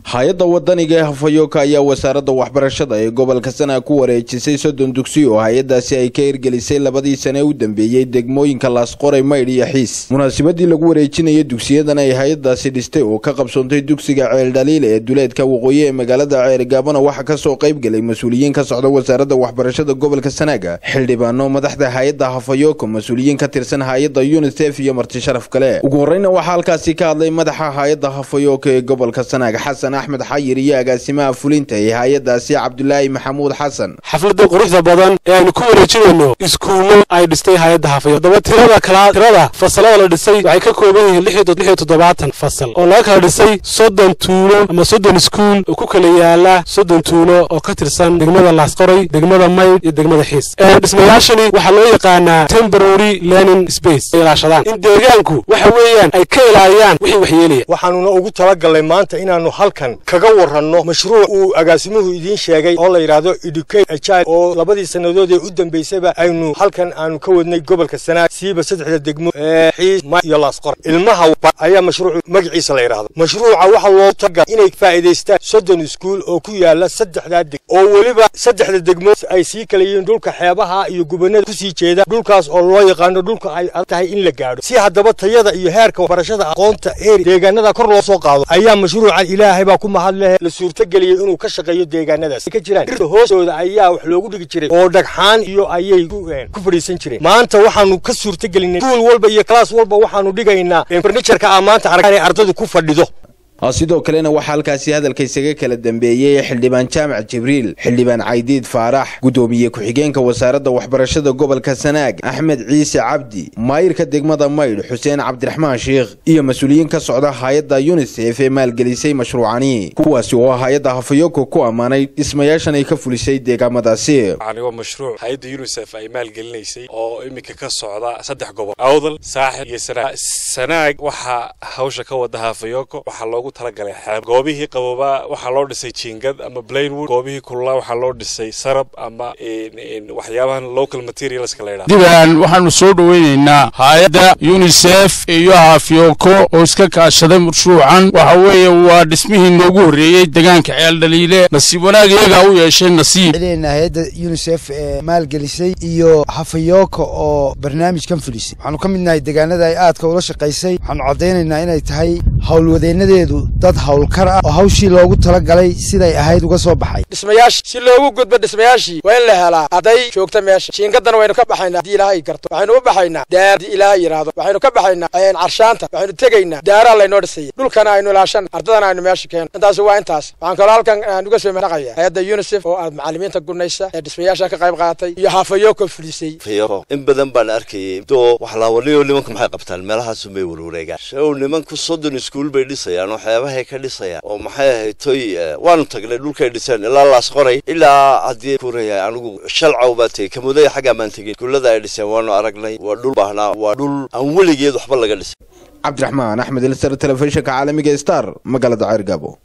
hay-adda wadaniga ee hafayooka ayaa wasaaradda waxbarashada ee gobolka sana ku wareejisay soddon dugsi oo hay-addaasi ay ka hirgelisay labadii sane u dambeeyey degmooyinka laasqoray maydh iyo xiis munaasabadii lagu wareejinaya dugsiyadan ay hay-addaasi dhistay oo ka qabsoontay dugsiga ceeldhaliil ee duleedka waqooyi ee magaalada ceerigaabana waxaa kasoo qayb galay mas-uuliyiin ka socda wasaaradda waxbarashada gobolka sanaaga xildhibaano madaxda hay-adda hafayooka mas-uuliyiin ka tirsan hay-adda unisef iyo marti sharaf kale ugu horreyna waxaa halkaasi ka hadlay madaxa hay-adda hafayooka ee gobolka sanaaga xasan axmed xayir iyo agaasimaha fulinta ee hay-addaasi cabdulaahi maxamuud xasan xafladda quruxda badan ee aynu ku wareejinayno iskuullo ay dhistay hay-adda hafayo haddaba tirada kala tirada fasalada la dhisay waxay ka kooban yihiin lix iyo toddobaatan fasal oo laga kala dhisay soddon tuulo ama soddon iskuul oo ku kala yaala soddon tuulo oo ka tirsan degmada laasqoray degmada maydh iyo degmada xiis dhismayaashani waxaa loo yaqaanaa temporary learning space ay ilaashadaan in deegaanku waxa weeyaan ay ka ilaaliyaan wixii waxyeelaya waxaanuna ugu talagalnay maanta inaannu halkan kaga waranno mashruuc uu agaasimuhu idiin sheegay oo la yidhaahdo educate ajile oo labadii sannadood ee u dambaysaba aynu halkan aanu ka wadnay gobolka sanaag siiba saddexda degmo ee xiis ma iyo laasqor ilmaha ayaa mashruuc magaciisa la yidhaahdo mashruuca waxaa loo taga inay faa'iidaystaan soddon iskuul oo ku yaala saddexdaa deg oo weliba saddexda degmo ay sii kala yihiin dhulka xeebaha iyo gubannada kusii jeeda dhulkaas oo loo yaqaano dhulka ay adag tahay in la gaadho si haddaba tayada iyo heerka barashada aqoonta eeri deegaanada kor loo soo qaado ayaa mashruucan ilaahay baa ku mahad leh la suurtageliyey inuu ka shaqeeyo deegaanadaas ka jiraan dhirta hoostooda ayaa wax loogu dhigi jiray oo dhagxaan iyo ayay ku fadhiisan jireen maanta waxaanu ka suurtagelinay suul walba iyo kalaas walba waxaanu dhigaynaa farnijarka ah maanta arag inay ardadu ku fadhido sidoo kalena waxaa halkaasi hadalka isaga kala dambeeyey xildhibaan jaamac jibriil xildhibaan caydiid faarax guddoomiye ku-xigeenka wasaaradda waxbarashada gobolka sanaag axmed ciise cabdi maayirka degmada maydh xuseen cabdiraxmaan sheikh iyo mas-uuliyiin ka socda hay-adda yunisef ee maalgelisay mashruucani kuwaasi oo hay-adda hafayoko ku ammaanay dhismayaashan ay ka fulisay deegaamadaasi waa mashruuc hay-adda yunisef ay maalgelinaysay oo iminka ka socda saddex gobol awdal saaxib iyo sanaag sanaag waxaa hawsha ka wada hafayoko waxaa loogu talagalay xeeb goobihii qaboobaa waxaa loo dhisay jiingad ama blainwood goobihii kululaa waxaa loo dhisay sarab ama waxyaabahan local materialska la yidhahdo diban waxaanu soo dhoweynaynaa hay-adda unisef iyo hafyoko oo iska kaashaday mashruucan waxa weeye waa dhismihii noogu horreeyey deegaanka ceeldhaliile nasiib wanaag iyagaa u yeeshay nasiib hay-adda unisef ee maalgelisay iyo hafayoko oo barnaamijkan fulisay waxaanu ka midnahay deegaanada ay aadka ula shaqaysay waxaanu caddaynaynaa inay tahay howlwadeennadeedu dad howlkar ah oo hawshii loogu talagalay siday ahayd uga soo baxay dhismayaashii si loogu gudbo dhismayaashii waa in la helaa arday joogta meesha jiingadana waynu ka baxaynaa haddii ilaahay garto waxaynu u baxaynaa daar haddii ilaahay yidhaahdo waxaynu ka baxaynaa carshaanta waxaynu tegaynaa daaraa laynoo dhisaya dhulkana aynu ilaashan ardadana aynu meesha keeno intaas waa intaas waxaan kaloo halkan aan uga soo mahaqaya hay-adda unisef oo aad macallimiinta gunaysa ee dhismayaasha ka qayb qaadatay iyo hafayoko fulisay in badan baan arkayay doo waxlaawaliyo nimanku maxay qabtaan meelahaasu may warwareegaan show nimanku soddon iskuul bay dhisayaan waxyaabahay ka dhisayaan oo maxay ahayd toy waanu tagnay dhulkay dhiseen ilaa laas qoray ilaa haddii kuurayahay anigu shalcaw baa tegey kamudaya xaggaa maan tegin iskuullada ay dhiseen waanu aragnay waa dhul baahnaa waa dhul aan weligeed waxba laga dhisay cabdiraxmaan axmed ilsar telefishinka caalamiga star magaalada ceergaabo